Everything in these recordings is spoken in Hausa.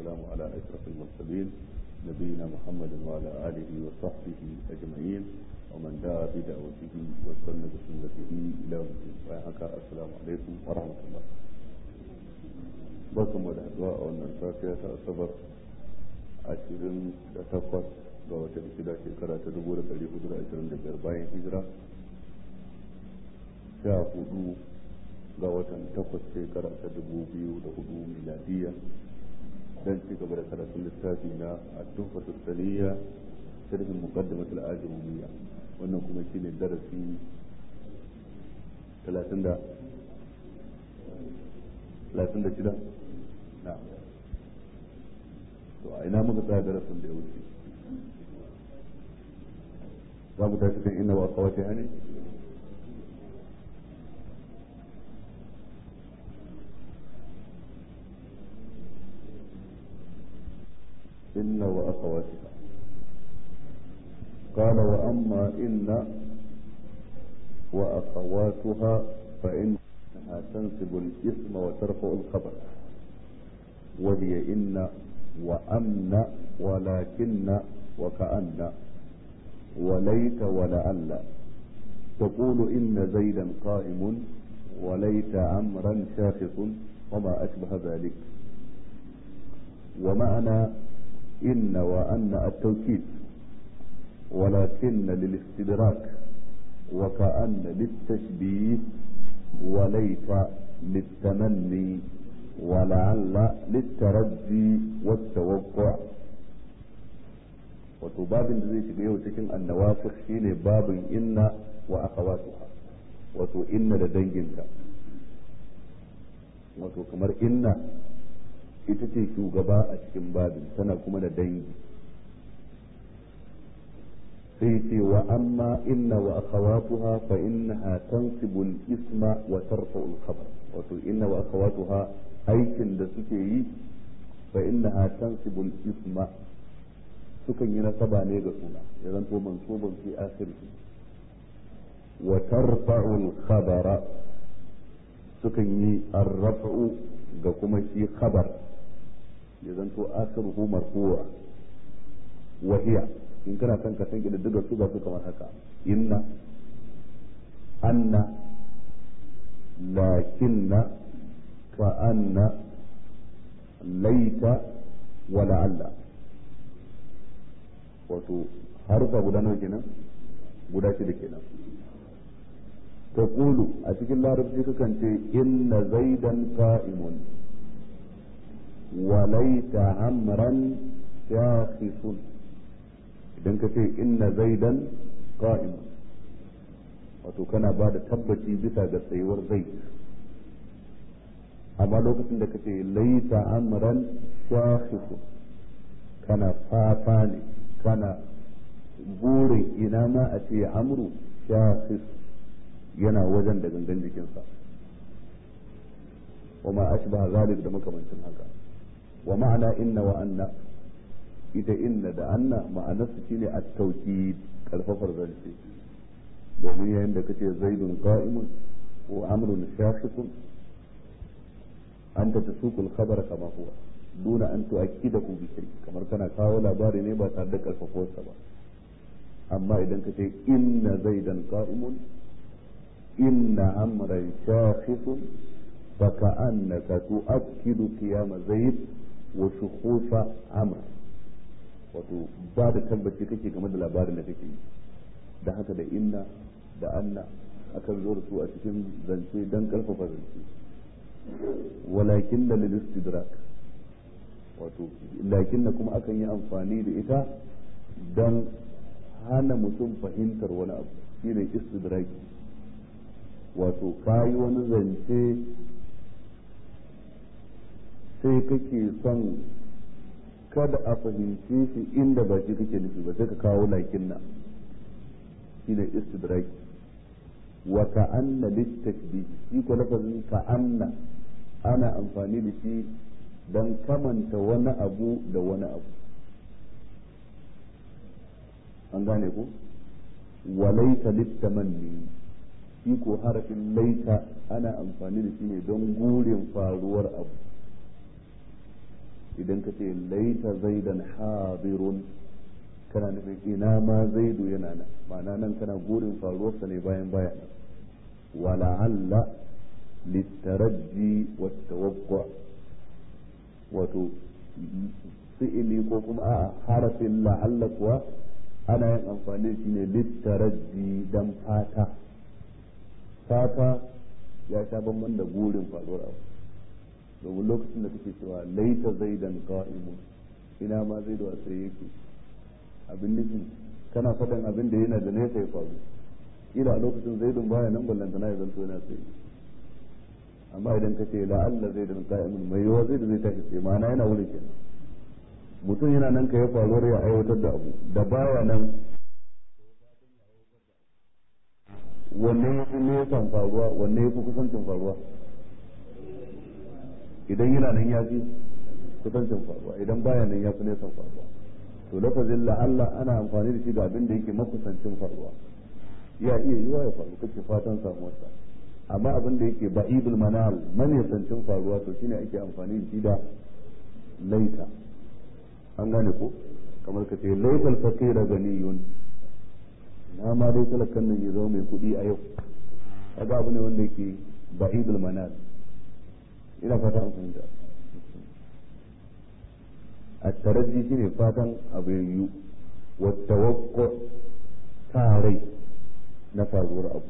والسلام على أشرف المرسلين نبينا محمد وعلى آله وصحبه أجمعين ومن دعا بدعوته واستنى بسنته إلى يوم الدين السلام عليكم ورحمة الله barkan mu da haɗuwa a wannan safiya ta asabar ashirin da takwas ga watan shida shekara ta dubu da ɗari hudu da ashirin da biyar bayan hijira sha hudu ga watan takwas shekara ta dubu biyu da hudu miladiya don ci gaba da karatun littafi na addu'a tuttaliya sharhin muqaddimat al-ajrumiyya wannan kuma shine darasi talatin da talatin da shida na to a ina muka tsaya darasin da ya wuce za mu tashi kan inna wa kawata hani إن وأخواتها قال وأما إن وأخواتها فإنها تنسب الاسم وترفع الخبر وهي إن وأمن ولكن وكأن وليت ولعل تقول إن زيدا قائم وليت عمرا شاخص وما أشبه ذلك ومعنى إن وأن التوكيد ولكن للاستدراك وكأن للتشبيه وليت للتمني ولعل للترجي والتوقع wato babin da zai shiga yau cikin annawafir shine babin inna wa akhawatuha wato inna da danginta wato kamar inna ita ce shugaba a cikin babin tana kuma da dangi sai ce wa amma inna wa akhawatuha fa innaha tansibu al-isma wa tarfa'u al-khabar wato inna wa akhawatuha aikin da suke yi fa innaha tansibu al-isma sukan yi nasaba ne ga suna ya zanto mansuban fi akhirih wa tarfa'u al-khabara sukan yi ar-raf'u ga kuma shi khabar ya zanto akhiruhu marfu'a wa hiya in kana son ka san kididdiga su ga su kamar haka inna anna lakinna ka anna laita wa la'alla wato harufa guda nawa kenan guda shida kenan taqulu a cikin larabci kakan ce inna zaidan qa'imun wa laita amran shakhisun idan ka ce inna zaidan qa'im wato kana ba da tabbaci bisa ga tsayuwar zai amma lokacin da ka ce laita amran shakhisun kana fata ne kana burin ina ma a ce amru shakhis yana wajen da gangan jikinsa wa ma ashbaha zalik da makamancin haka wa ma'ana inna wa anna ita inna da anna ma'anarsu shine at-tawkid karfafar zance domin yayin da kace zaidun qa'imun ko amrun shakhsun anta tasuqu al-khabar kama huwa duna an tu'akkidahu bi shay kamar kana kawo labari ne ba tare da karfafowarsa ba amma idan kace inna zaidan qa'imun inna amran shakhsun فكأنك تؤكد قيام زيد وشخوص عمرو wato ba da tabbaci kake game da labarin da kake yi da haka da inna da anna akan zo da su a cikin zance don karfafa zance walakin da lil istidrak wato lakin na kuma akan yi amfani da ita don hana mutum fahimtar wani abu shine istidraki wato kayi wani zance sai kake son kada a fahimce shi inda ba shi kake nufi ba sai ka kawo lakin na shine istidraki wa ka'anna litakbih shi ko lafazin ka'anna ana amfani da shi dan kamanta wani abu da wani abu an gane ku walaita littamanni shi ko harafin laita ana amfani da shi ne don gurin faruwar abu idan ka ce laita zaidan hadirun kana nufin ina ma zaidu yana nan ma'ana nan kana gurin faruwarsa ne bayan baya nan wala'alla littaraji wattawaqqa wato fi'ili ko kuma a harafin la'alla kuwa ana yin amfani shi ne littaraji dan fata fata ya sha bamban da gurin faruwar abu domin lokacin da kake cewa laita zaidan qa'imun ina ma zaidu a tsaye yake abin nufin kana faɗin abin da yana da nesa ya faru kila a lokacin zaidun baya nan ballanta na ya zanto yana tsaye amma idan ka ce la Allah zaidun qa'imun mai yawa zaidu zai tashi tsaye ma'ana yana wurin kenan mutum yana nan ka ya faruwar ya aiwatar da abu da baya nan wanne ya fi nesan faruwa wanne ya fi kusancin faruwa idan yana nan ya fi kusancin faruwa idan baya nan ya fi nesan faruwa to lafazin la'alla ana amfani da shi ga abin da yake makusancin faruwa ya iya yiwa ya faru kake fatan samuwarsa amma abin da yake ba'idul manal manisancin faruwa to shine ake amfani da shi da laita an gane ko kamar ka ce laital faqira ganiyun na ma dai talakan nan ya zama mai kuɗi a yau kaga abu ne wanda yake ba'idul manal ina fata an fahimta الترجي شنو فاتن أبيو والتوقع تاري نفاذور أبو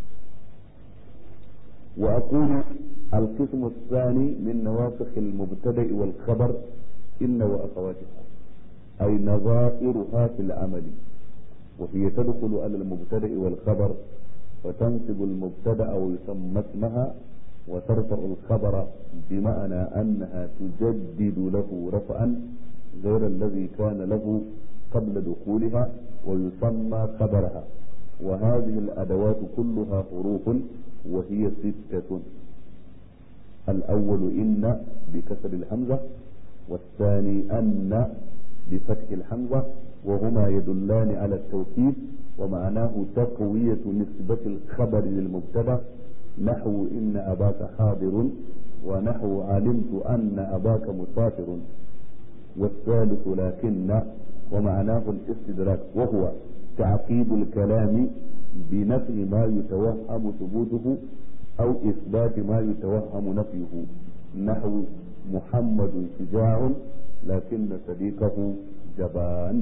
وأقول القسم الثاني من نواسخ المبتدأ والخبر إن وأخواتها أي نظائرها في العمل وهي تدخل على المبتدأ والخبر وتنصب المبتدأ ويسمى اسمها وترفع الخبر بمعنى أنها تجدد له رفعا غير الذي كان له قبل دخولها ويسمى خبرها وهذه الأدوات كلها حروف وهي ستة الأول إن بكسر الحمزة والثاني أن بفتح الحمزة وهما يدلان على التوكيد ومعناه تقوية نسبة الخبر للمبتدأ نحو إن أباك حاضر ونحو علمت أن أباك مسافر والثالث لكن ومعناه الاستدراك وهو تعقيب الكلام بنفي ما يتوهم ثبوته أو إثبات ما يتوهم نفيه نحو محمد شجاع لكن صديقه جبان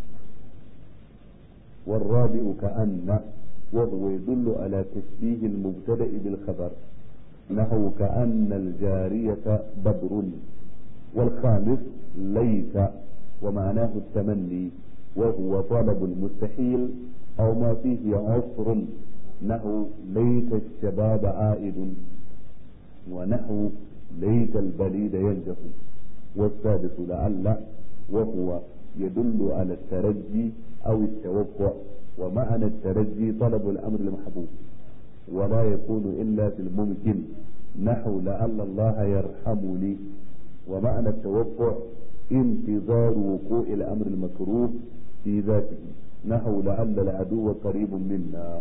والرابع كأن وهو يدل على تشبيه المبتدأ بالخبر نحو كأن الجارية بدر والخامس ليس ومعناه التمني وهو طلب المستحيل أو ما فيه عسر نحو ليت الشباب عائد ونحو ليت البليد ينجح والسادس لعل وهو يدل على الترجي أو التوقع ومعنى الترجي طلب الأمر المحبوب ولا يكون إلا في الممكن نحو لعل الله يرحمني ومعنى التوقع انتظار وقوع الأمر المكروه في ذاته نحو لعل العدو قريب منا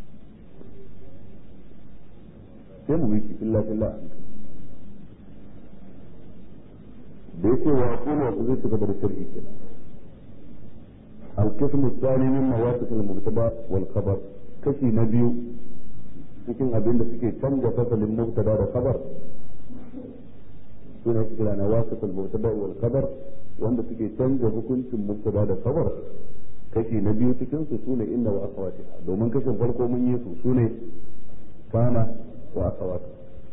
sai mu yi illa illa da yake wa aqulu wa zai ci gaba da sharhi kenan القسم الثاني من مواسط المبتدا والخبر كشي نبيو cikin abin da suke canza fasalin mubtada da khabar suna kira na wasatul mubtada wal khabar wanda suke canza hukuncin mubtada da khabar kashi na biyu cikin su sune inna wa akhawatiha domin kashin farko mun yi su sune kana wa akhawatu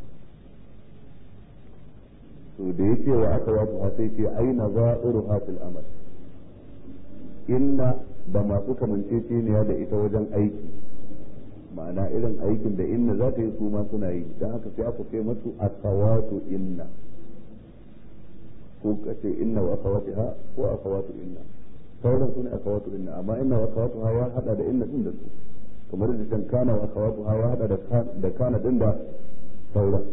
to da yake wa akhawatu sai ce aina za'iruha fil amal inna da masu kamanceceniya da ita wajen aiki ma'ana irin aikin da inna za ta yi su ma suna yi don haka sai aka ce masu akawatu inna ko ka ce inna wa akawatiha ko akawatu inna sauran su ne akawatu inna amma inna wa akawatu ha ya hada da inna din da su kamar da can kana wa akawatu ha ya hada da kana din da sauran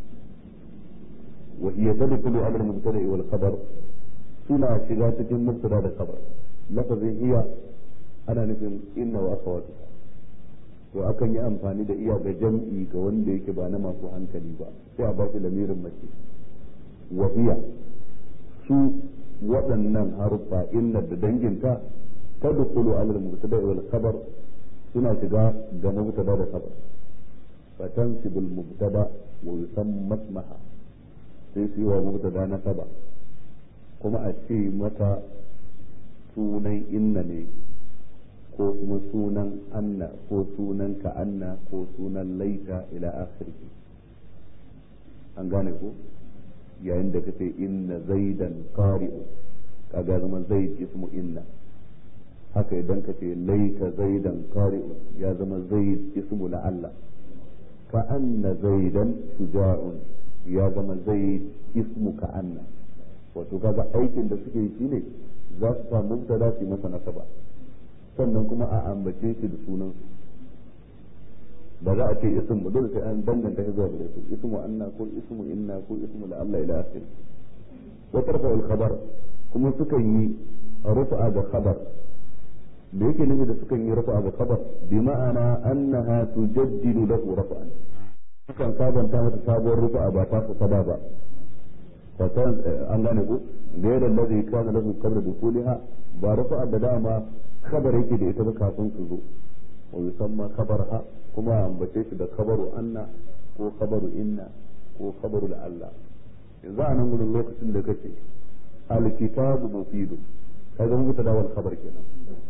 wa hiya tadkhulu amr mubtada'i wal khabar suna shiga cikin mubtada da khabar lafazin iya ana nufin inna wa akhawatu to akan yi amfani da iya ga jam'i ga wanda yake ba na masu hankali ba sai a ba shi lamirin mace wa iya su waɗannan haruffa inna da danginta ta dukulu alal mubtada wal khabar suna shiga ga mubtada da khabar fa tansibul mubtada wa yusamma ismaha sai su yi wa mubtada na saba kuma a ce mata sunan inna ne ko kuma sunan anna ko sunan ka'anna ko sunan laita ila akhirki an gane ko yayin da kace inna zaidan qari'u kaga zama zaid ismu inna haka idan kace laita zaidan qari'u ya zama zaid ismu la'alla ka'anna zaidan shuja'un ya zama zaid ismu ka'anna wato kaga aikin da suke yi shine za su samu mubtada su masa nasaba sannan kuma a ambace shi da sunan su ba za a ce ism ba dole sai an danganta shi zuwa gare su ismu anna ko ismu inna ko ismu la Allah ila akhir wa tarfa al khabar kuma sukan yi rufa da khabar da yake nufi da sukan yi rufa da khabar bi ma'ana annaha tujaddidu lahu rafa'an sukan sabanta mata sabuwar rufa ba ta saba ba fatan an gane ku da yadda da zai kana lahu qabla dukuliha ba rufa da dama khabar yake da ita ba kafin su zo wa yusamma khabarha kuma ambace shi da khabaru anna ko khabaru inna ko khabaru Allah yanzu a nan gudun lokacin da kace alkitabu mufidu kaga mun ta dawal khabar kenan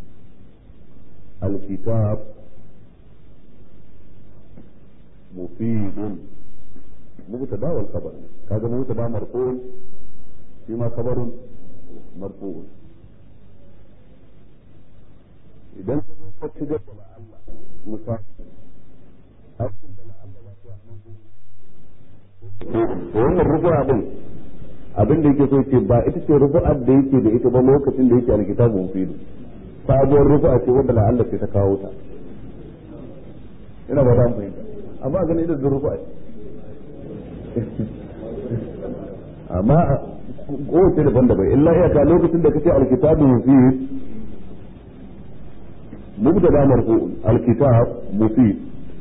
alkitab mufidun مبتدا والخبر هذا مبتدا مرفوع فيما خبر مرفوع idan ka ci da Allah misali aikin da Allah ba ta nan wannan rubu'a din abin da yake so ce ba ita ce rubu'ar da yake da ita ba lokacin da yake alkitabun filu sabuwar rubu'a ce wanda la Allah ce ta kawo ta ina ba ta fahimta amma ganin ita da rubu'a ce amma kowace daban daban illa iyaka lokacin da kace alkitabu mufid mubtada marfu alkitab mufid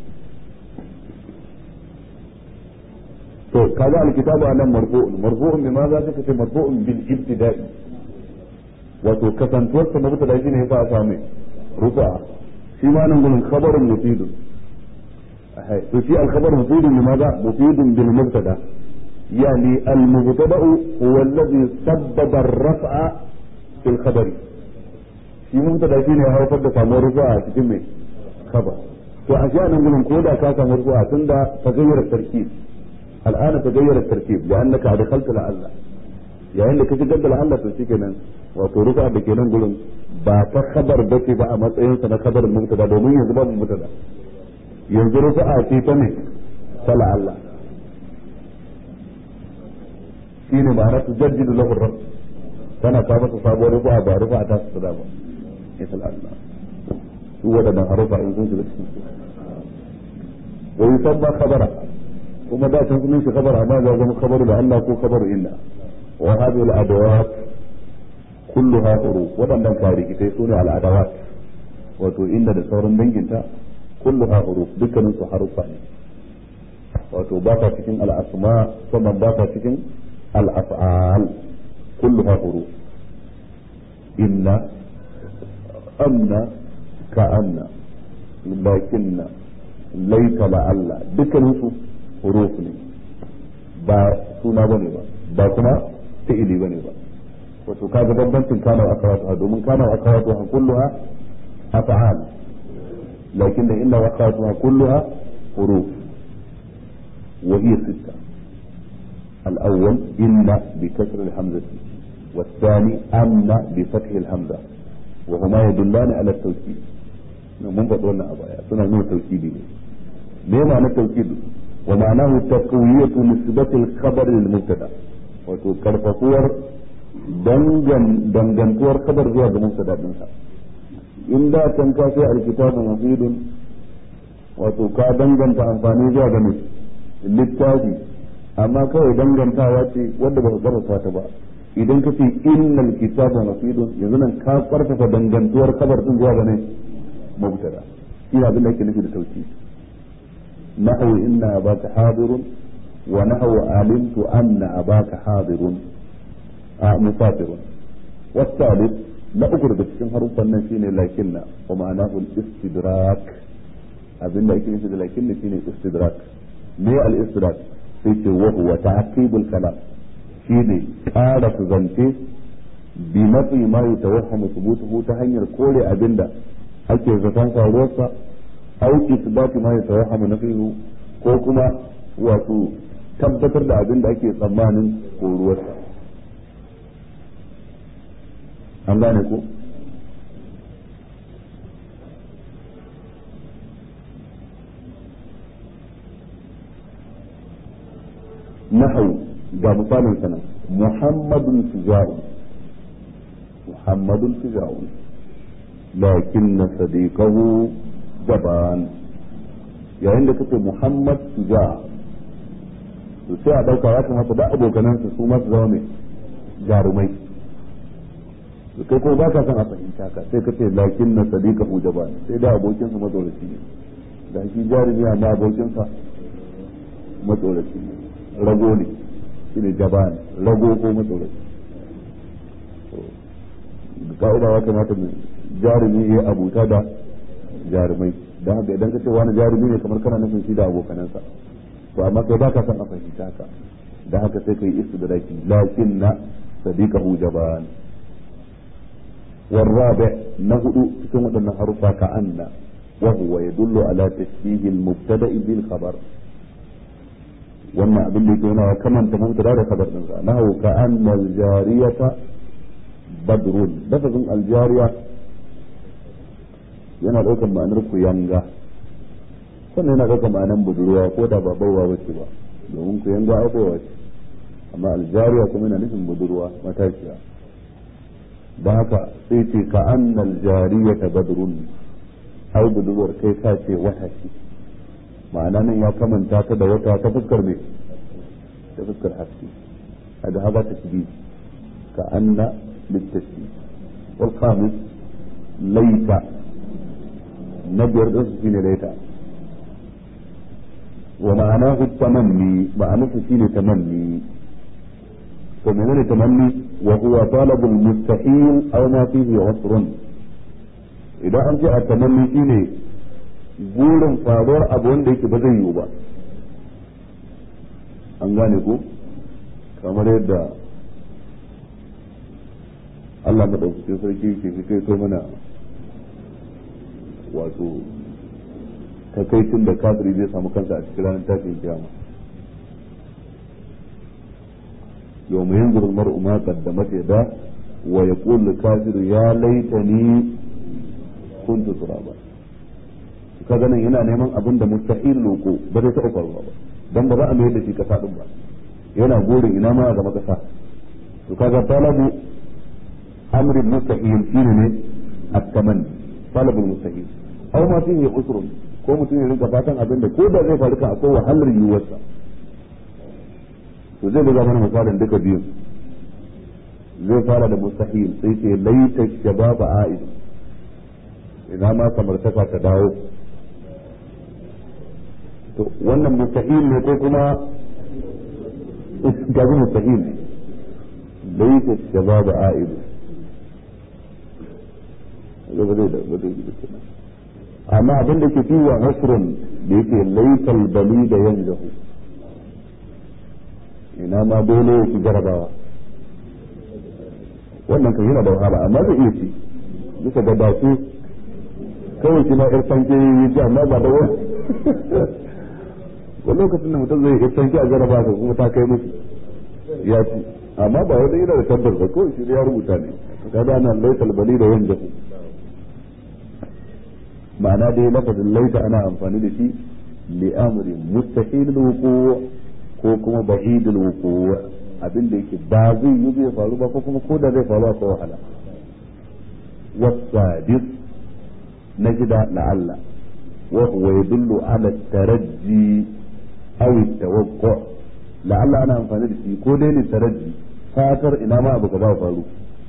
to kaga alkitabu anan marfu'un marfu'un bima za ka kace marfu'un bil ibtida'i wato kasantuwar sa mubtada shine yasa a same rufa shi ma nan gurin khabarun mufidun to shi al-khabar mufidun limadha mufidun bil mubtada يعني المبتدا هو الذي سبب الرفع في الخبر shi mubtada shine ya haifar da samuwar rufu'a a cikin mai khabar to a shi anan gurin koda ka samu rufu'a tunda tagayyara tarkib al'ana tagayyara tarkib li'annaka adkhalta la'alla yayin da ka shigar da la'alla to shikenan wato rufu'a da ke nan gurin ba ta khabar bace ba a matsayin sa na khabarin mubtada domin yanzu ba mubtada yanzu rufu'a ce ta ne ta la'alla shine ma'ana tu jaddidu lahu rabb kana ta masa sabuwar rufa ba rufa ta su da ba misal Allah su wadannan harufa in sun shiga cikin su wa yusamma khabara kuma da can sunan shi khabara amma ga zama khabaru da Allah ko khabaru illa wa hadhihi al-adawat kulluha huruf wadannan karikitai sune al-adawat wato inda da sauran danginta kulluha huruf dukkanin su harufa ne wato ba ta cikin al-asma sannan ba ta cikin الأفعال كلها حروف إن أن كأن لكن ليس لعل دكان حروف ne ba suna bane ba ba kuma fi'ili bane ba wato kaga bambancin kana wa akawatu domin kana wa akawatu kulluha af'al lakin inna wa akawatu kulluha huruf wa hiya sittah الأول إن بكسر الهمزة والثاني أن بفتح الهمزة وهما يدلان على التوكيد من فضلنا أبايا سنة نوع توكيدي ما معنى التوكيد ومعناه تقوية نسبة الخبر للمبتدا وتكرفصور دنجن دنجنتور خبر زوا المبتدا منها إن دا تنكاسي الكتاب مفيد وتكا دنجن تأنفاني زوا للتاجي amma kawai dangantawa ce wadda ba ka karfafa ta ba idan ka ce innal kitaba mafidun yanzu nan ka karfafa dangantuwar kabar din zuwa ga ne mubtada ina abin da yake nufi da tauki nahwu inna abaka hadirun wa nahwu alimtu anna abaka hadirun a musafirun wasalif na uku daga cikin haruffan nan shine lakinna wa ma'anahu al-istidrak abinda ake nufi da lakinna shine istidrak me al-istidrak sai ce wa huwa ta'qibul kalam shine ƙara zance bi nafi ma yatawahhamu thubutuhu ta hanyar kore abinda ake zaton faruwarsa au isbati ma yatawahhamu nafihu ko kuma wato tabbatar da abinda ake tsammanin koruwarsa an gane ko نحو ga misalin sana muhammadun shuja'un muhammadun shuja'un lakinna sadiqahu jaban yayin da kace muhammad shuja' to sai a dauka ya kamata da abokanansa su ma su zama mai jarumai to kai ko ba ka san a fahimta ka sai kace lakinna sadiqahu jaban sai da abokinsa matsoraci ne da shi jarumi amma abokinsa matsoraci ne rago ne shi ne jaban rago ko matsoraci ka'ida ya kamata mu jarumi ya abuta da jarumai don haka idan ka ce wani jarumi ne kamar kana nufin shi da abokanansa to amma kai baka san a fahimta ka don haka sai kai istidraki lakin na sadiqahu jaban والرابع نهد cikin waɗannan harufa ka anna وهو يدل على تشبيه المبتدأ بالخبر wannan abin da yake yana kamanta mubtada da khabar din sa nahu ka anna al-jariyata badrun lafazin al-jariya yana daukar ma'anar kuyanga sannan yana daukar ma'anar budurwa ko da ba baiwa wace ba domin kuyanga ai baiwa ce amma al-jariya kuma yana nufin budurwa matashiya da haka sai ce ka anna al-jariyata badrun ai budurwar kai ka ce wata ce ma'ana nan ya kamanta ta da wata ta fuskar me ta fuskar haske hada hada tashbih ka anna litashbih wal khamis laita na biyar da su shine laita wa ma'anahu tamanni ma'anahu shine tamanni to menene tamanni wa huwa talabul mustahil aw ma fihi usrun idan an ce a tamanni shine burin faruwar abu wanda yake ba zai yiwu ba an gane ko kamar yadda Allah madaukakin sarki ke fi kai mana wato takaicin da kafiri zai samu kansa a cikin ranar tashin kiyama yau mai yanzu mar'u ma qaddamat yada wa yaqulu kafiru ya laitani kuntu turaba kaga nan yana neman abin da mustahil loko ba zai taɓa faruwa ba dan ba za a mayar da shi kasa din ba yana gurin ina ma zama kasa to kaga talabu amrin mustahil shine ne at-tamanni talabul mustahil aw ma fihi usrun ko mutum ya rinka fatan abin da ko da zai faru kan akwai wahalar yiwuwarsa to zai buga mana misalin duka biyun zai fara da mustahil sai ce laita shababa a'id ina ma samartaka ta dawo to wannan mustahil ne ko kuma gaji mustahil ne laita shababa a'id ba zai da ba zai da kenan amma abin da ke fi wa nasrun da yake laital bali da yanzahu ina ma dole ya ci jarabawa wannan kan yana da wahala amma zai iya ci bisa ga dace kawai shi ma yar sanke yi ci amma ba da wani wani lokacin da mutum zai yi sanke a jarabawa ka kuma ta kai musu ya ci amma ba wani yana da tabbas ba kawai shi ya rubuta ne kaga nan laital bali da yanzahu ma'ana dai lafazin laita ana amfani da shi li amri mustahil wuqu ko kuma ba'idul wuqu abin da yake ba zai yi zai faru ba ko kuma ko da zai faru akwai wahala wasadis na gida la'alla wa huwa yadullu ala taraji aw tawaqqa la'alla ana amfani da shi ko dai ne taraji fatar ina ma abu kaza faru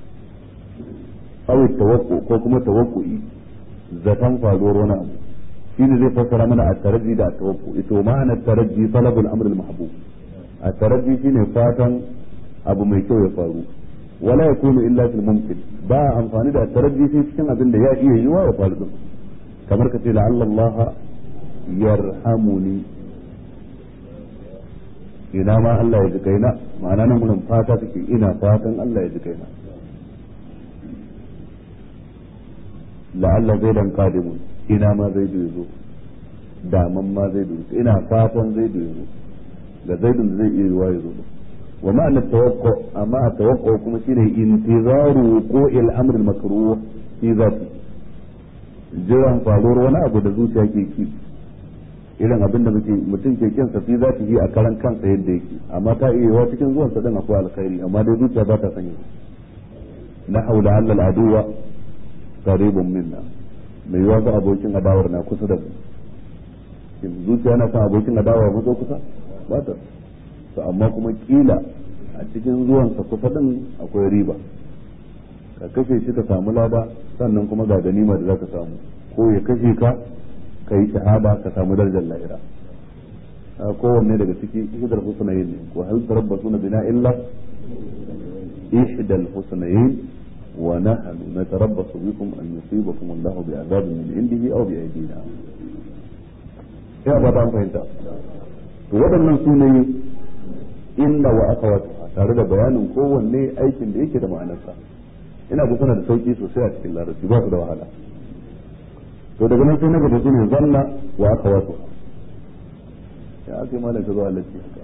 aw tawaqqa ko kuma tawaqqu'i zaton faruwar wani abu shi ne zai fassara mana a taraji da a tawakku ito ma'ana taraji talabul amr al mahbub a taraji shine fatan abu mai kyau ya faru wala yakunu illa fil mumkin ba amfani da taraddi sai cikin abin da ya iya yiwa ya faru din kamar ka ce la'alla Allah yarhamuni ina ma Allah ya ji kaina ma'ana nan gurin fata take ina fatan Allah ya ji kaina la'alla zai dan kadimun ina ma zai zo daman ma zai zo ina fatan zai zo da zaidun zai iya yiwa ya zo wa ma'ana tawaqqa amma tawaqqa kuma shine intizaru wuqu'il amr al-makruh fi zati jiran faruwar wani abu da zuciya ke ki irin abin da muke mutum ke kin sa fi zati yi a karan kansa yadda yake amma ta iya yiwa cikin zuwan sa din akwai alkhairi amma dai zuciya ba ta sanya na haula alla al-aduwa qaribun minna mai yiwa ga abokin adawar na kusa da mu zuciya na san abokin adawa mu zo kusa ba ta to amma kuma kila a cikin zuwansa kusa din akwai riba ka kashe shi ka samu lada sannan kuma ga ganima da zaka samu ko ya kashe ka ka yi shahada ka samu darajar lahira kowanne daga ciki ihdal husnayn ne ko hal tarabbasuna bina illa ihdal husnayn wa nahnu natarabbasu bikum an yusibakum Allahu bi'adabin min indihi aw bi aydina ya ba ta fahimta to waɗannan su ne inna wa akhawatu tare da bayanin kowanne aikin da yake da ma'anarsa ina ga suna da sauki sosai a cikin larabci ba su da wahala to daga nan sai na gaba su ne zanna wa akhawatu ya ake malam ka zo a latti haka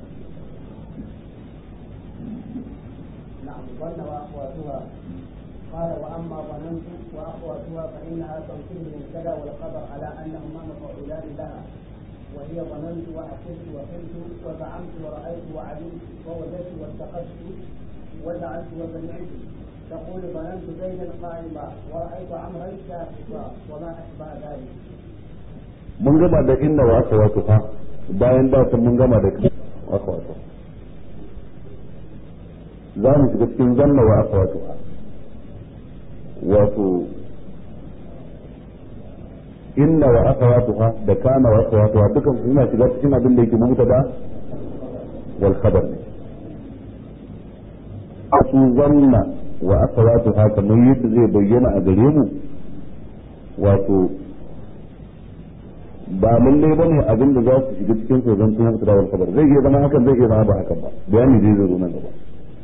نعم ظن واخواتها قال واما ظننت واخواتها فانها تنصب المبتدا والخبر على انهما مفعولان لها وهي ظننت وحسبت وحلت وزعمت ورأيت وعلمت ووجدت واتخذت وجعلت وسمعت تقول ظننت زيدا قائما ورأيت عمرا ساقطا وما أشبه ذلك. mun gama da inna wa aka wato fa bayan da mun gama da aka wato za mu shiga cikin zanna wa aka wato wato inna wa akhawatuha da kana wa akhawatuha dukan suna shiga cikin abin da yake mubtada wal khabar ne su zanna wa akhawatuha kamar yadda zai bayyana a gare mu wato ba lalle bane abin da za su shiga cikin su zan kuma mubtada wal khabar zai iya zama hakan zai iya zama ba hakan ba bayani zai zo nan gaba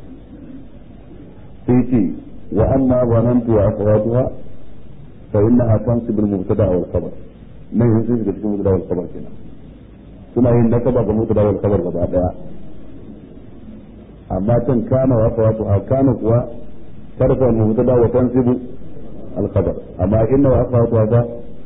sai ce wa amma zanantu wa akhawatuha فإنها تنصب المبتدأ والخبر ما ينصب في المبتدأ والخبر كنا suna yin nasaba ga mutu wal khabar gaba daya amma can kana wa fawatu a kana kuwa tarfa al mubtada wa tansibu al khabar amma inna wa fawatu fa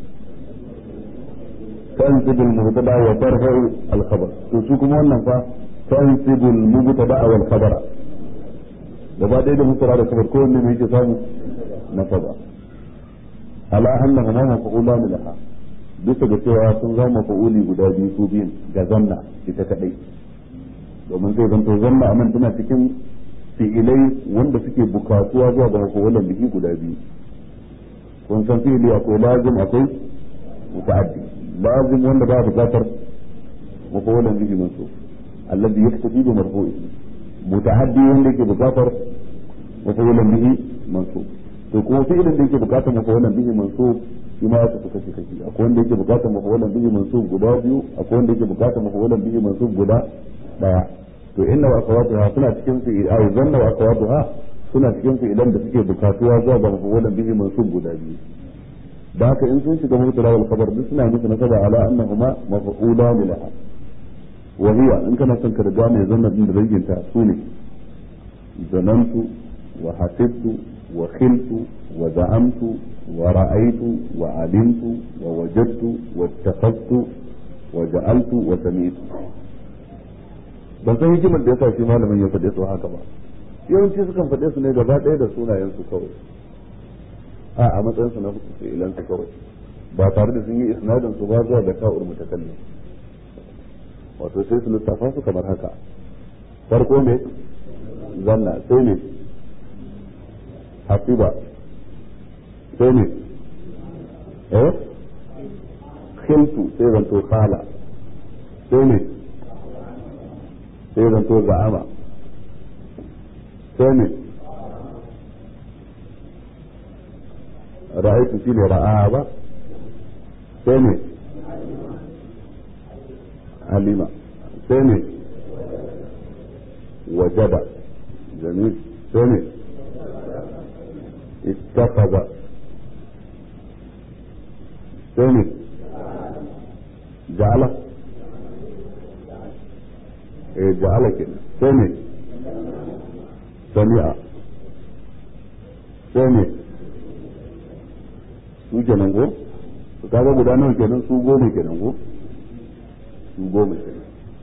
tansibu al mubtada wa tarfa al khabar to su kuma wannan fa tansibu al mubtada wal khabara gaba daya da mubtada da khabar ko wanne ne yake samu nasaba ala annahuma maf'ulan laha bisa ga cewa sun zama maf'uli guda biyu su biyun ga zanna ita kadai domin zai zanto zanna anan tana cikin fi'ilai wanda suke bukatuwa zuwa ga maf'ulan bihi guda biyu kun san fi'ili akwai lazim akwai muta'addi lazim wanda ba bukatar maf'ulan bihi mansub alladhi yaktafi bi marfu'ihi muta'addi wanda yake bukatar maf'ulan bihi mansub to kuma fi'ilin da yake bukatar mafawalan bihi mansub shi ma ya tafi kashi kashi akwai wanda yake bukatar mafawalan bihi mansub guda biyu akwai wanda yake bukatar mafawalan bihi mansub guda daya to inna wa akhawatuha suna cikin su ai zanna wa akhawatuha suna cikin su idan da suke bukatuwa zuwa ga mafawalan bihi mansub guda biyu da haka in sun shiga mubtada wal khabar duk suna musu nasaba ala annahuma maf'ulan laha wa hiya in kana son ka riga mai zanna din da danginta su ne zanantu wa hasibtu وخلت وزعمت ورأيت وعلمت ووجدت واتخذت وجعلت وسمعت ban san hikimar da yasa shi malamin ya faɗe su haka ba yawanci sukan faɗe su ne gaba ɗaya da sunayen su kawai a a matsayin su na fi'ilan su kawai ba tare da sun yi isnadin su ba zuwa ga ka'ur mutakallim wato sai su lissafa su kamar haka farko ne zanna sai ne hasiba sai ne eh khiltu sai zanto khala sai ne sai zanto za'ama sai ne ra'aitu shine ra'a ba sai ne alima sai ne wajada jamil sai ne ittakhadha sai ne ja'ala eh ja'ala kenan sai ne sami'a sai ne su kenan ko su kaga guda nawa kenan su goma kenan ko su goma kenan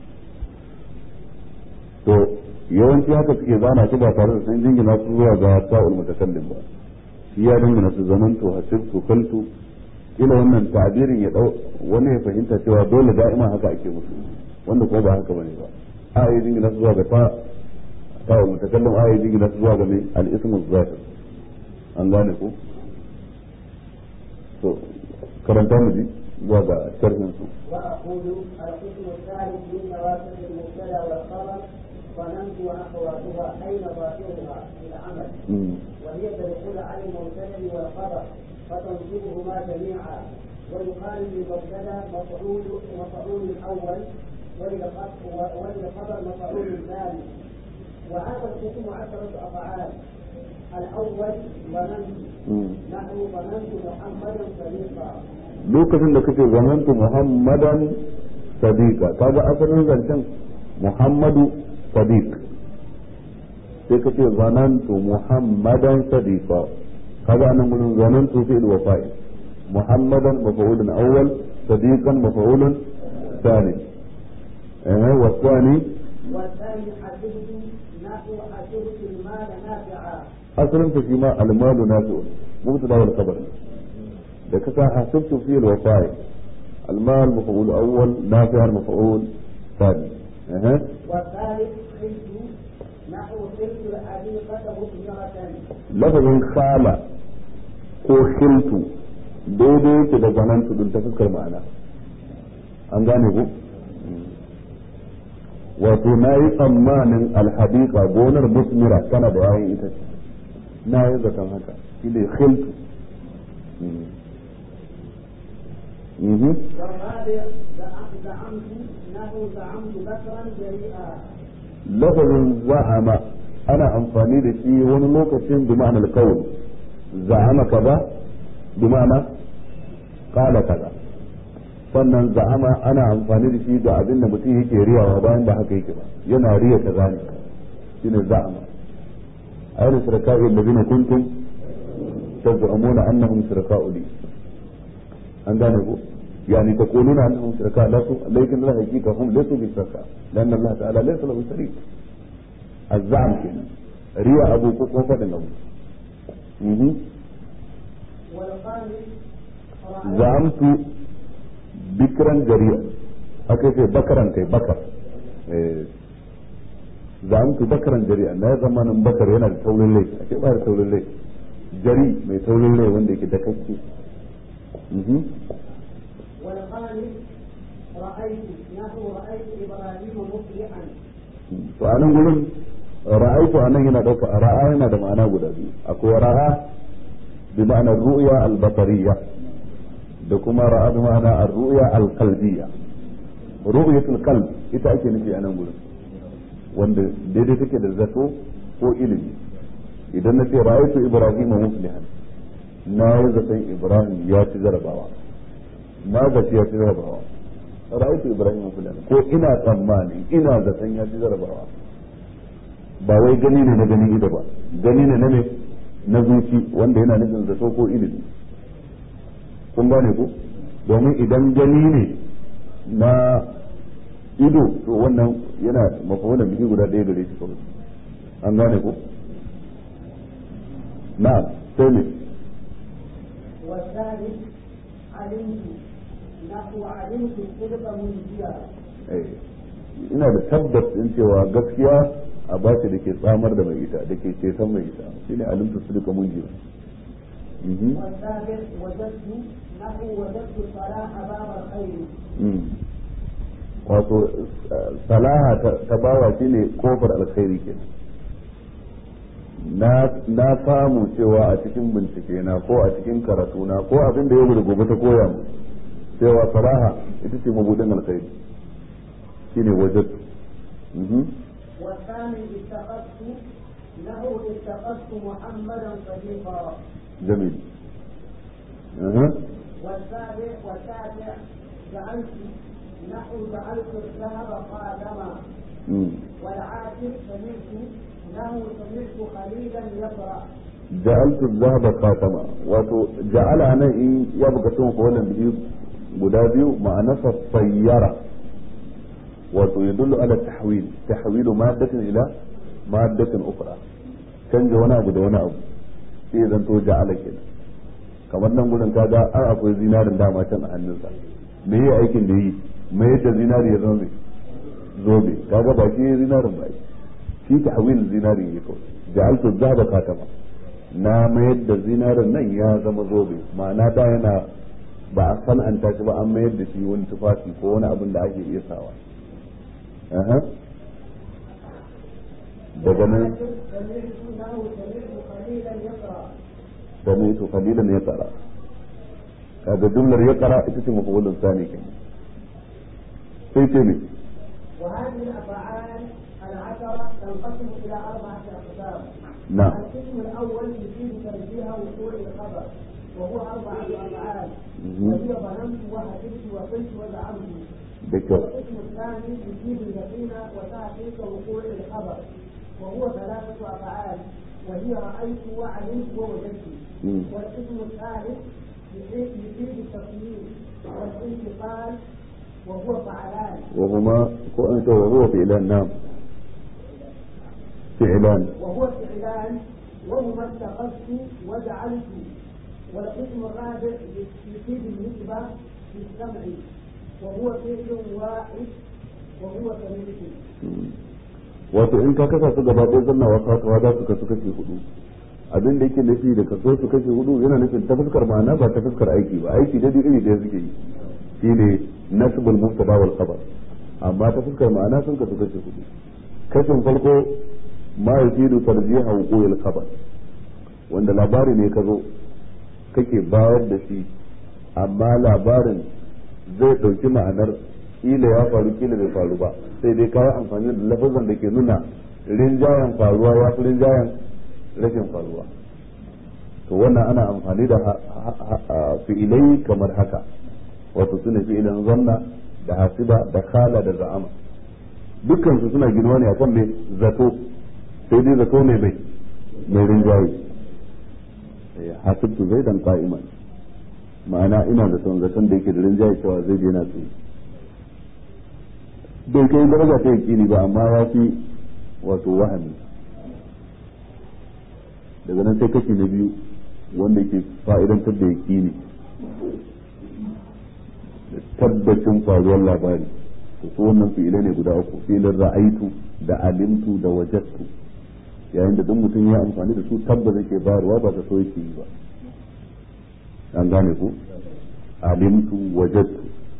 to yawanci haka suke zana shi ba tare da sun jingina su zuwa ga ta'ul mutakallim ba shi ya dingina su zaman to hasibtu kaltu kila wannan ta'birin ya dau wani ya fahimta cewa dole da'ima haka ake musu wanda ko ba haka bane ba a yi jingina su zuwa ga ta ta'ul mutakallim a yi jingina su zuwa ga mai al-ismu zahir an gane ko to karanta mu ji zuwa ga sharhin su وأقول القسم الثالث من نواسخ المبتدا والخبر ظننت وأخواتها أين ظاهرها في العمل وهي تدخل على المبتدا والخبر فتنصبهما جميعا ويقال للمبتدا مفعول مفعول الأول وللخبر مفعول الثاني وهذا القسم عشرة أفعال الأول ظننت نحو ظننت محمدا صديقا lokacin da kake zamantu muhammadan sadiqa kaga asalin zancen muhammadu sadiq sai ka ce zanantu muhammadan sadiqa kaga anan gurin zanantu fi'il wa fa'il muhammadan maf'ulun awwal sadiqan maf'ulun ثاني اه والثاني والثاني حسبت نحو حسبت المال نافعا اصلا فيما المال نافع مبتدا والخبر da ka sa hasibtu fi al-wafa'i al-mal maf'ul awwal nafi' al-maf'ul thani eh والثالث خلت نحو خلت الحديقة مثمرة lafazin khala ko khiltu daidai yake da zanantu din ta fuskar ma'ana an gane ku wato na yi tsammanin alhadiqa gonar musmira tana da yayin ita ce na yi zaton haka shi ne khiltu Mhm. والرابع زعمت نحو زعمت بكرا جريئا lafazin za'ama ana amfani da shi wani lokacin bi ma'anar kawai za'ama kaza bi ma'ana kala kaza sannan za'ama ana amfani da shi ga abin da mutum yake riyawa bayan da haka yake ba yana riya kaza ne shine za'ama ayyana shirka'i allazina kuntum taz'umuna annahum shirka'u li an gane ko يعني تقولون انهم شركاء لكن لا حقيقه هم ليسوا بشركاء لان الله تعالى ليس له شريك الزعم كنا ريا ابو كوكو فدن ابو والخامس زعمت بكرا جريئا أكيد بكرا كي بكر زعمت بكرا جريئا لا زمان بكر هنا تولي الليل أكيد ما تولي الليل جري ما تولي الليل وندك دكتي والخامس رأيت نحو رأيت إبراهيم مصلحا to anan gurin ra'aitu anan yana dauka ra'a yana da ma'ana guda biyu akwai ra'a bi ma'anar ru'ya al-basariyya da kuma ra'a bi ma'ana ar-ru'ya al-qalbiyya ru'yatul qalb ita ake nufi anan gurin wanda daidai take da zato ko ilimi idan na ce ra'aitu ibrahim muflihan na yi zaton ibrahim ya ci jarabawa na zaci ya ci jarabawa ra'aytu ibrahim fulan ko ina tsammani ina zaton ya ci jarabawa ba wai gani ne na ganin ido ba gani ne na ne na zuci wanda yana nufin zato ko ilimi kun gane ku domin idan gani ne na ido to wannan yana mafahunan biki guda ɗaya gare shi kawai an gane ku na'am sai ne والثالث علمت نحو علمت الصدق منجيا ina da tabbas din cewa gaskiya a ba da ke tsamar da mai ita da ke ceton mai ita shine alimtu su duka mun jiya والسابع وجدت نحو وجدت صلاح باب الخير wato salaha ta bawa shine kofar alkhairi ke na samu cewa a cikin bincike na ko a cikin karatu na ko abin da yau da gobe ta koya mu cewa faraha ita ce mabudin alkhairi shine wajen والثاني اتخذت له اتخذت محمدا صديقا جميل أه. والسابع والتاسع جعلت نحو جعلت الذهب خاتما والعاشر سمعت له سمعت خليلا يقرا جعلت الذهب خاتما wato ja'ala nan in ya buga sun ko wannan biyu guda biyu ma'anarsa sayyara wato yadullu ala tahwil tahwilu maddatin ila maddatin ukhra canja wani abu da wani abu sai zan to ja'ala kenan kamar nan gurin kaga an akwai zinarin dama can a hannunsa me yi aikin da yi me yadda zinari ya zama zobe kaga ba shi zinarin ba shi tahwil zinarin ya kawai ja'altu zaba katama na mayar da zinarin nan ya zama zobe ma'ana da yana ba a san'anta shi ba an mayar da shi wani tufafi ko wani abin da ake iya sawa daga nan سمعت قليلا يقرا هذا جملة يقرا اسم مفعول ثاني كمان في تبي وهذه الافعال العشرة تنقسم إلى أربعة أقسام. نعم القسم الأول يفيد ترجيح وقوع الخبر وهو أربعة أفعال مهم. وهي ظننت وحسبت وقلت وزعمت. ذكر والقسم الثاني يفيد اليقين وتحقيق وقوع الخبر وهو ثلاثة أفعال وهي رأيت وعلمت ووجدت. مم. والقسم الثالث يفيد يفيد التصميم والانتقال وهو فعلان وهما وأنت وهو فعلان نعم فعلان وهو فعلان وهما اتخذت وجعلت والقسم الرابع يفيد النسبة في السمع وهو فعل واحد وهو كمثل wato in ka kasa su gaba ɗaya zanna wa kasuwa za su kasu kashe hudu abin da yake nufi da kaso su kashe hudu yana nufin ta fuskar ma'ana ba ta fuskar aiki ba aiki da iri ɗaya suke yi shi ne nasibul mubtada wal khabar amma ta fuskar ma'ana sun kasu kashe hudu kashin farko ma yufidu tarjiha wuqul khabar wanda labari ne ka zo kake bayar da shi amma labarin zai ɗauki ma'anar kila ya faru kila bai faru ba sai dai kayi amfani da lafazan da ke nuna rinjayen faruwa ya fi rinjayen rashin faruwa to wannan ana amfani da ha- ha- ha- fi'ilai kamar haka wato sune fi'ilan zanna da hasiba da khala da za'ama dukkan su suna ginuwa ne akan mai zato sai dai zato ne mai mai rinjaye Eh, hasibtu zaidan qa'iman ma'ana ina zaton zaton da yake da rinjaye cewa zai yana tsaye bai kai daraja ta yakini ba amma ya fi wato wahami daga nan sai kashi na biyu wanda ke fa'idantar da yakini da tabbacin faruwar labari to su wannan fi'ilai ne guda uku fi'ilin ra'aitu da alimtu da wajattu yayin da duk mutum ya amfani da su tabbas yake bayarwa ba ta so yake yi ba an gane ku alimtu wajattu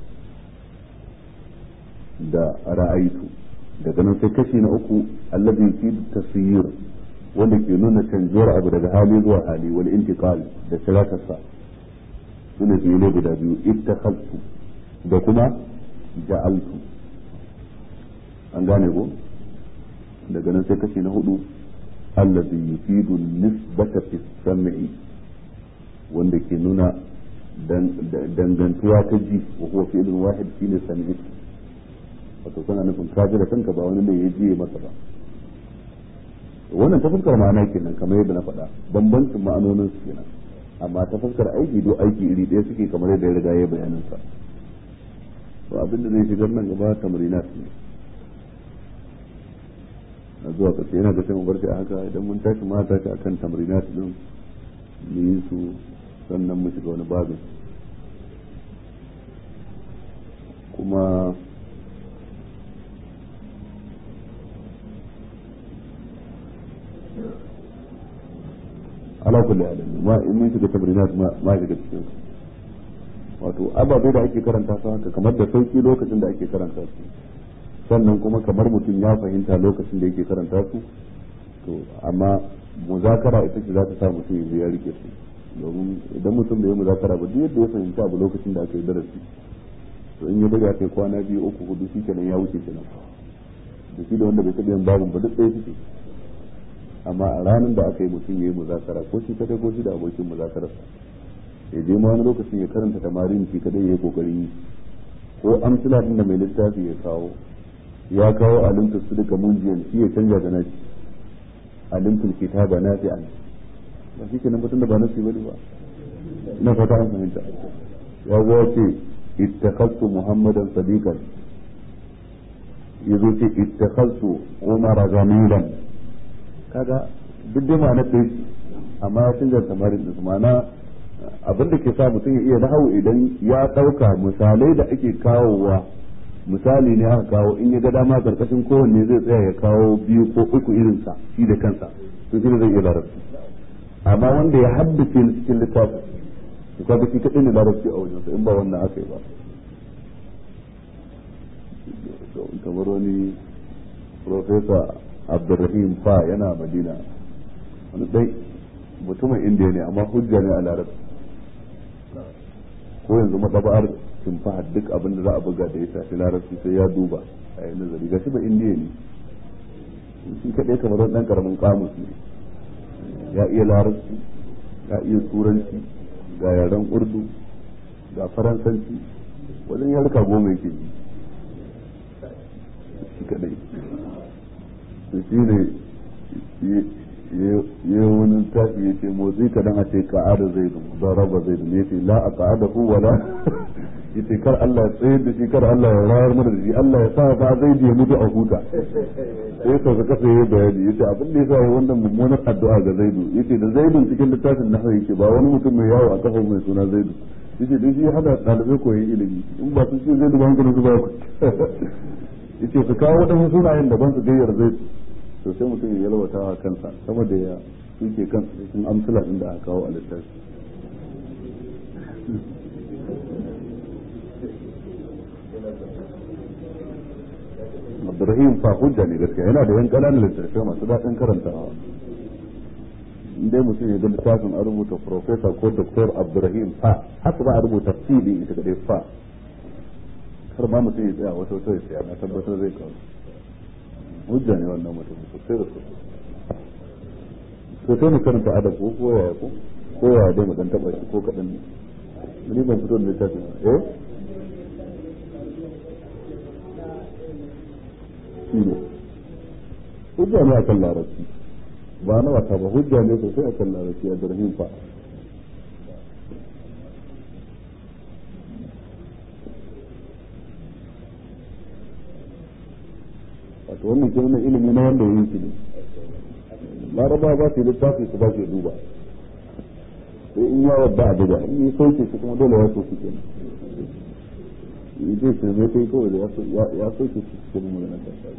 da ra'aitu daga nan sai kashi na uku allazi fi tasyir wanda ke nuna canjuwar abu daga hali zuwa hali wal intiqal da shirakarsa sune fiye guda biyu ittakhadtu da kuma ja'altu an gane ko daga nan sai kashi na hudu allazi yufidu nisbata fi sam'i wanda ke nuna dangantuwa ta ji wa huwa fi'lun wahid shine sami'tu wato kana nufin ka ji da kanka ba wani ne ya jiye masa ba wannan ta fuskar ma'ana kenan kamar yadda na faɗa bambancin ma'anonin su kenan amma ta fuskar aiki do aiki iri ɗaya suke kamar yadda ya riga ya bayanin sa to abin da zai shigar nan gaba tamrinat ne na zuwa ƙarshe yana ga sai mu bar shi a haka idan mun tashi ma tashi akan tamrinat din mu yi su sannan mu shiga wani babin kuma ala kulli halin ma in mun shiga tamrinat ma ma shiga cikin su wato ababe da ake karanta su haka kamar da sauki lokacin da ake karanta su sannan kuma kamar mutum ya fahimta lokacin da yake karanta su to amma muzakara ita ce za ta sa mutum ya ya rike su domin idan mutum da ya muzakara ba duk yadda ya fahimci abu lokacin da aka yi darasi to in ya bari aka yi kwana biyu uku hudu shi kenan ya wuce kenan da shi da wanda bai taɓa yin babin ba duk ɗaya suke amma a ranar da aka yi mutum ya yi muzakara ko shi kadai ko shi da abokin muzakararsa ya je ma wani lokacin ya karanta tamarin shi kadai ya yi kokarin yi ko amsila din da mai littafi ya kawo ya kawo alimtu su duka munjiyan shi ya canja da nashi alimtul kitaba nafi'an ba shi kenan mutum da ba nasi bane ba ina fata an fahimta ya zo ya ce ittakhadtu muhammadan sadiqan yazo ce ittakhadtu umar zamilan kaga duk da ma'anar da yake amma ya canza tamarin da ma'ana abin da ke sa mutum ya iya nahawu idan ya ɗauka misalai da ake kawowa misali ne aka kawo in ya ga dama karkashin kowanne zai tsaya ya kawo biyu ko uku irinsa shi da kansa to shi ne zai iya larabci amma wanda ya haddace ni cikin littafin to kaga shi kadai ne larabci a wajensa in ba wannan aka yi ba kamar wani profesa abdurrahim fa yana madina wani dai mutumin indiya ne amma hujja ne a larabci ko yanzu matsaba'ar simfa duk abin da za a buga da ya shafi larabci sai ya duba a yi nazari gashi ba indiya ne shi kaɗai kamar wani ɗan ƙaramin kamus ne ya iya larabci ya iya turanci ga yaren urdu ga faransanci wajen yarka goma yake yi shi kaɗai to shi ne ya wani tafi ya ce motsi kadan a ce ka'ada zai da raba zai da ya ce la a ka'ada ku wala ya ce kar Allah ya tsayar da shi kar Allah ya rayar mana da shi Allah ya sa ba zai ya mutu a huta sai sau ka kasa ya bayani ya ce abin da ya sa wannan mummunar addu'a ga zaidu ya ce da zaidun cikin littafin na yake ba wani mutum mai yawo a kafa mai suna zaidu ya ce don shi hada ɗalibai koyi ilimi in ba su ce zaidu ba hankalin su ba ku ya ce su kawo waɗansu sunayen daban su gayyar zaidu to sai mutum ya yalwata wa kansa saboda ya suke kansa cikin amsala din da aka kawo a littafi Abdurrahim fa hujja ne gaskiya yana da yan ƙananan littattafai masu daɗin karantawa in dai mutum ya ga littafin a rubuta Profesa ko Dr. Abdurrahim fa haka ba a rubuta fi din ita kadai fa kar ma mutum ya tsaya wata wata ya tsaya na tabbatar zai kawo hujja ne wannan mutum sosai da sosai sosai mu karanta adab ko ko ya ko ko ya dai mu dan taba shi ko kadan ne ni ban fito da littafi eh shine hujja ne akan larabci ba na wata ba hujja ne sosai akan larabci a darhin fa wato wannan ke nuna ilimi na wanda ya yi shi ne laraba ba su yi littafi su ba su duba sai in ya wadda a buga in yi sauke su kuma dole ya so su kenan yi zai su zai kai kawai da ya sauke su cikin magana ta tsari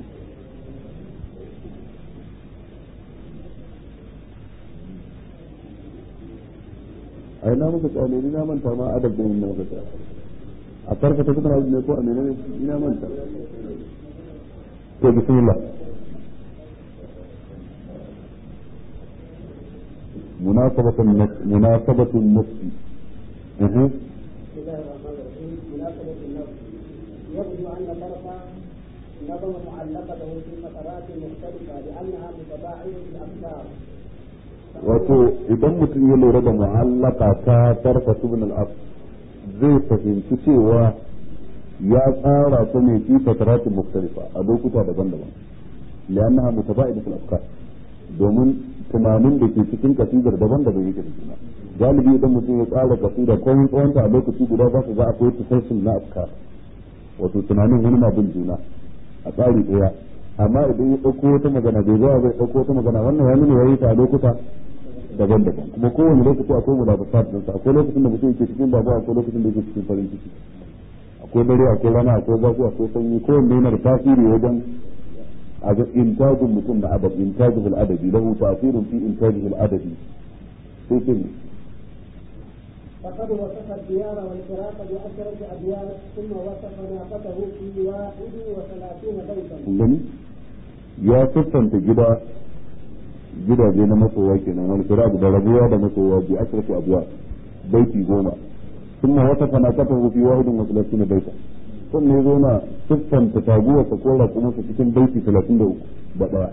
a yi na muka tsale ni na manta ma adab da yin na muka tsale a farka ta kuma ne ko a menene ni na manta to bismillah مناسبة النفس مناسبة النفس اها بسم الله الرحمن الرحيم مناسبة النفس يبدو أن طرف نظم معلقته في فترات مختلفة لأنها متباعدة الأفكار wato idan mutum ya lura da mu'allaka ta tarfa ibn al zai fahimci cewa ya tsara ta ne fi fataratin mukhtalifa a lokuta daban-daban li'annaha mutaba'idatu al-afkar domin tunanin da ke cikin kasidar daban-daban yake da juna galibi idan mutum ya tsara kasida ko mun tsawonta a lokaci guda za su ga akwai tafsirin na afkar wato tunanin wani na bin juna a tsari ɗaya amma idan ya ɗauko wata magana bai zuwa bai ɗauko wata magana wannan ya nuna yayi ta a lokuta daban-daban kuma kowane lokaci akwai mulabasat ɗinsa akwai lokacin da mutum yake cikin babu akwai lokacin da yake cikin farin ciki akwai dare akwai rana akwai zafi akwai sanyi kowanne yana da tasiri wajen a ga intajin mutum da adab intajin al'adabi lahu tasirin fi intajin al'adabi sai ce ne فقد وصف الديار والفراق بعشرة أبيات ثم وصف ناقته في واحد وثلاثين بيتا. gani ya siffanta gida gidaje na masoya kenan wal firaq da rabuwa da masoya bi asrati abwa baiti goma ثم وصف ناقته في واحد وثلاثين بيتا ثم يزونا سفا تتابوة تقول كما cikin baiti 33 ba daya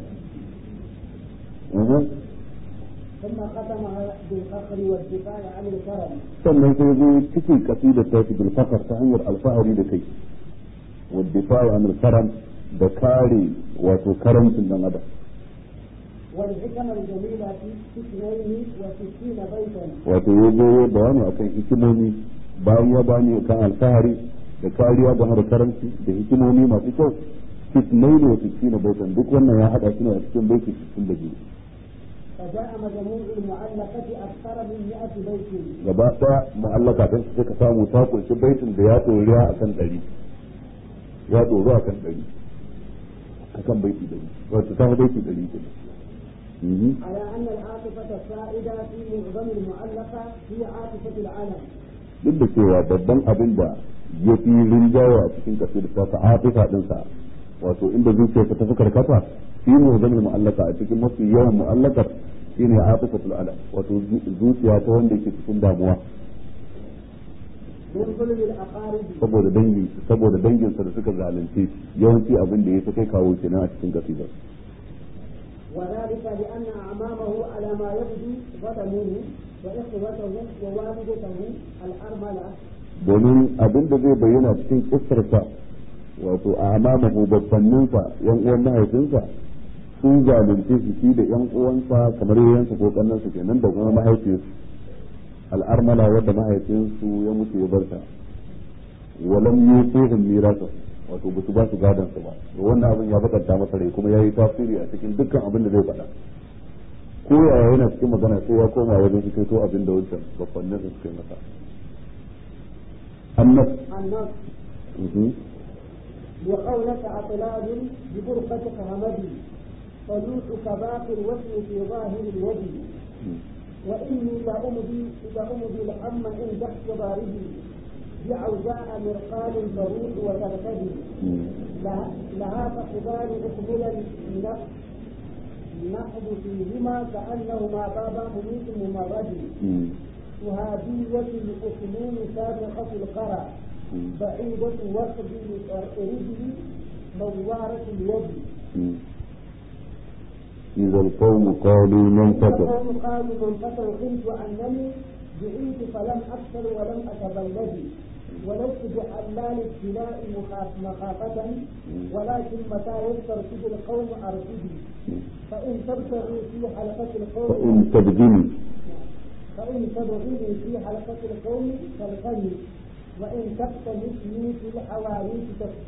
ثم ختمها بالفخر والدفاع عن الكرم sannan sai zo cikin kasidar ta fi bilfakar ta hanyar alfahari da kai والدفاع عن الكرم da kare wato karamcin dan adam والحكم الجميلة في اثنين وستين بيتا wato ya zo ya bayani akan hikimomi bayan ya bani kan alfahari da kariya game da karamci da hikimomi masu kyau fitnai da wasu na baitan duk wannan ya haɗa shi ne a cikin baiti sittin da biyu فجاء مجموع المعلقة أكثر من 100 بيت gaba ɗaya mu'allaka ɗin su suka samu ta kunshi baitin da ya ɗoriya a kan ɗari ya ɗoro a kan ɗari a kan baiti ɗari wato ta baiti ɗari kenan Mhm. على أن العاطفة السائدة في معظم المعلقة هي عاطفة العلم duk da cewa babban abin da ya fi rinjaye a cikin kasir ta ta atifa ɗinsa wato inda zuciyarsa ta fi karkata shi ne zama mu'allaka a cikin mafi yawan mu'allakar shi ne atifatul alam wato zuciya ta wanda ke cikin damuwa من ظلم الأقارب saboda dangi saboda danginsa da suka zalunce shi yawanci abin da ya fi kai kawo kenan a cikin kasidar وذلك لأن أعمامه على ما يبدو ظلموه وإخوته ووالدته الأرملة domin abin da zai bayyana cikin kisarsa wato a amamahu babbanninsa yan uwan mahaifinsa sun zalunce shi shi da yan uwansa kamar yayansa ko kannansa kenan da kuma mahaifinsu al'armala wadda mahaifinsu ya mutu ya barta walam yusihim mirasa wato ba su ba su gadon su ba to wannan abin ya bakanta masa rai kuma yayi tasiri a cikin dukkan abin da zai faɗa ko yaya yana cikin magana sai ya koma wajen shi to abin da wancan babbannin su suka yi masa annas النص وقولك أطلال ببرقة همدي فلوحك باقي الوزن في ظاهر الوجه وإني لأمضي لأمضي الهم عند احتضاره بعوزاء مرقال تروح وترتدي لها لها فقدان أقبلا نق- نقض فيهما كأنهما بابا مميت ممرد وهادية الأسنون سابقة القرى بعيدة وصب رجلي نوارة اليد إذا القوم قالوا من فتر فقوم قالوا من فتر قلت أنني دعيت فلم أكثر ولم أتبلد ولست بحلال ابتلاء مخاف- مخافة ولكن متى يسترشد القوم أرشدي فإن تبتغي في حلقة القوم فإن تبدني فإن تبغيني في حلقة القوم فالغني وإن تقتنسني في الحواريت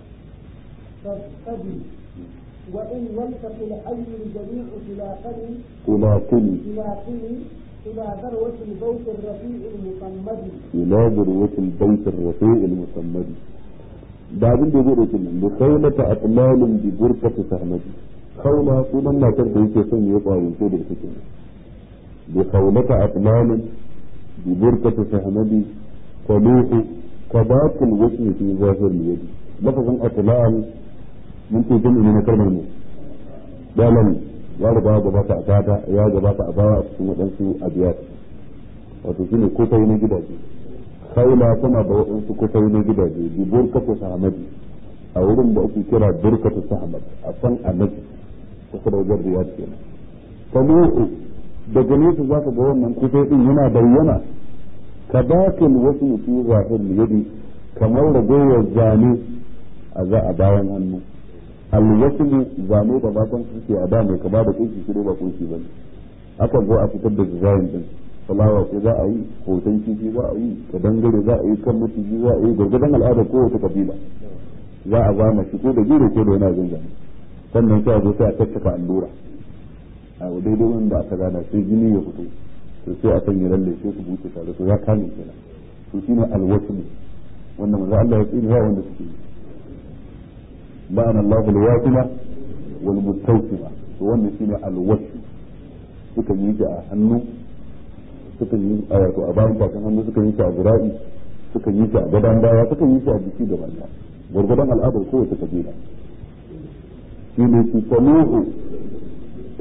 تفتدي وإن يلتقي الحي الجميع تلاقني تلاقني تلاقني إلى ذروة البيت الرفيع المصمد إلى ذروة البيت الرفيع المسمد da abin da zai dauki nan da kaulata atlalin bi burkatu sahmati kaula sunan matar da yake son ya kwayance da take bi kaulata atlalin bi burkatu sahmati qaluhu kabatul wasmi fi zahir yadi lafazin atlal mun ce jami'i na kalmar mu dalan ya riga ya gabata a bata ya gabata a baya a cikin waɗansu abiyat wato shine kofai na gidaje kaula tana da waɗansu kufai na gidaje bi burkatu sahamadi a wurin da ake kira burkatu sahamad a san annabi kusa da wajen riyad kenan kamu'u daga nesa zaka ga wannan kufai din yana bayyana ka dakil wasu fi zahir yadi kamar ragowar zane a za a bayan hannu alwaslu zane da matan suke a da mai kama da kunshi shi ba kunshi bane akan zo a fitar da design din fulawa ce za a yi hoton kifi za a yi ka dangare za a yi kan maciji za a yi gargadan al'adar kowace kabila za a zama shi ko da gero ko da yana zanzan sannan sai a zo sai a tattaka allura a daidai wanda aka gana sai jini ya fito to sai a sanya lalle sai su buce tare to ya kame kenan to shine alwasl wannan manzo Allah ya tsine wanda suke yi la'ana Allahu al-wasila wal mustawsima to wannan shine alwasl suka yi shi a hannu suka yi a wato a bayan bakin hannu suka yi shi a zira'i suka yi shi a gadon baya suka yi shi a jiki da banda gwargwadon al'adar kowace kabila shi ne su samuhu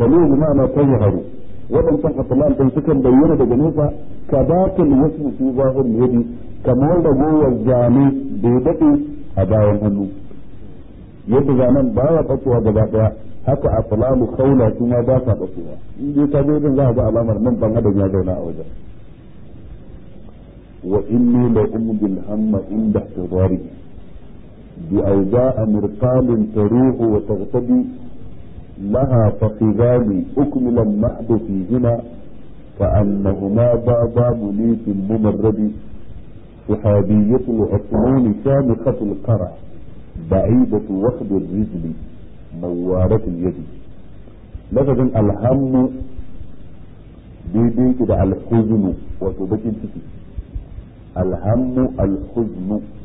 talo bi ma'ana tazharu waɗancan atlan din sukan bayyana daga nesa kadatul wasmu fi zahir yadi kamar ragowar zane da ya daɗe a bayan hannu yadda zanen ba ya ɓacewa gaba ɗaya haka a falalu kaula su ma ba sa ɓacewa in dai ka zo din za a ga alamar nan ban adam ya zauna a wajen wa inni la umbil hamma inda ihtidari bi awda'a mirqalin taruhu wa taghtabi laha fakhidani ukmila al-mahd fihima كأنهما بابا منيف ممرد صحابية العثمان شامخة القرع بعيدة وخد الرجل موارة اليد لفظ الهم daidai ki da alhuznu wato bakin ciki alhammu alhuznu